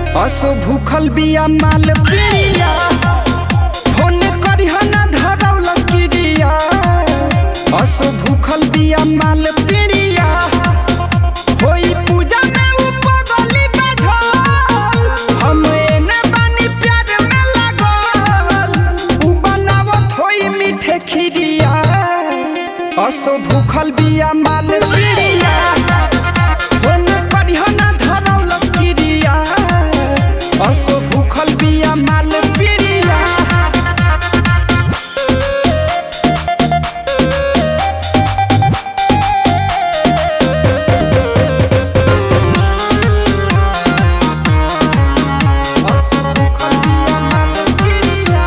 असो भूखल बिया माल पिया फोन करिह ना धरौल किरिया असो भूखल बिया माल पिया होई पूजा में उ पगली बझल हम एने बानी प्यार में लागल उ बनावत होई मीठे खिरिया असो भूखल बिया माल पिया फोन करिह ना धरौलस किरिया असो भूखल बिया माल पिरिया असो भूखल बिया माल पिरिया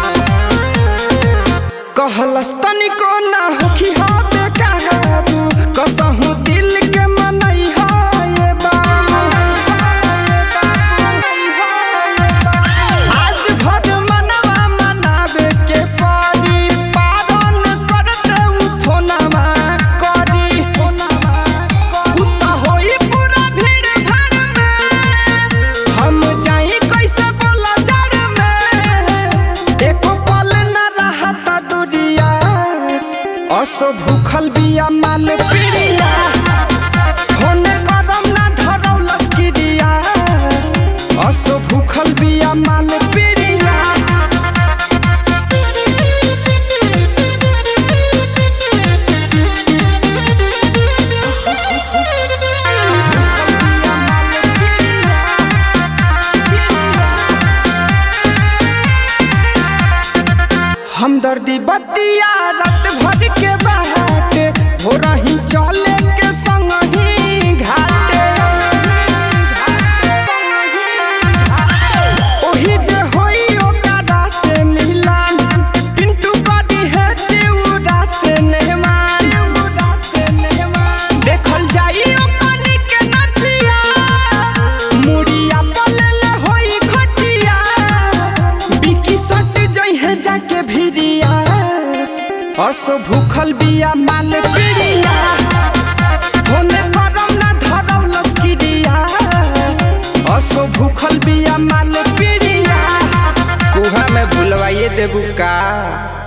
कहलस तनिको ना होखी हा बेकाबू कसहु दिल के मनई हा ये बा आज भर मनवा मनावे के पड़ी पारण करते उ फोनवा करी फोनवा उ त होई पूरा भीड़ भाड़ में हम जाई कैसे बोला जड़ में एको पल न रहता दुनिया असो भूखल बिया माल पिरिया फोन करम ना धरौलस किरिया असो भूखल बिया माल पिरिया हमदर्दी बतिया रात भर के बाटे हो रही चले के संग ही घाटे ओही जे होई ओकरा से मिलन पिंटू करी है चिउरा से नेहमान से नेहमान देखल जाई ओकनी के नचिया मुड़िया पलल होई खचिया बिकी सट जई है जाके भिरिया असो भूखल बिया माल पिरिया होने करम ना धरौलस किरिया असो भूखल बिया माल पिरिया कुहा में भुलवाइए देबू का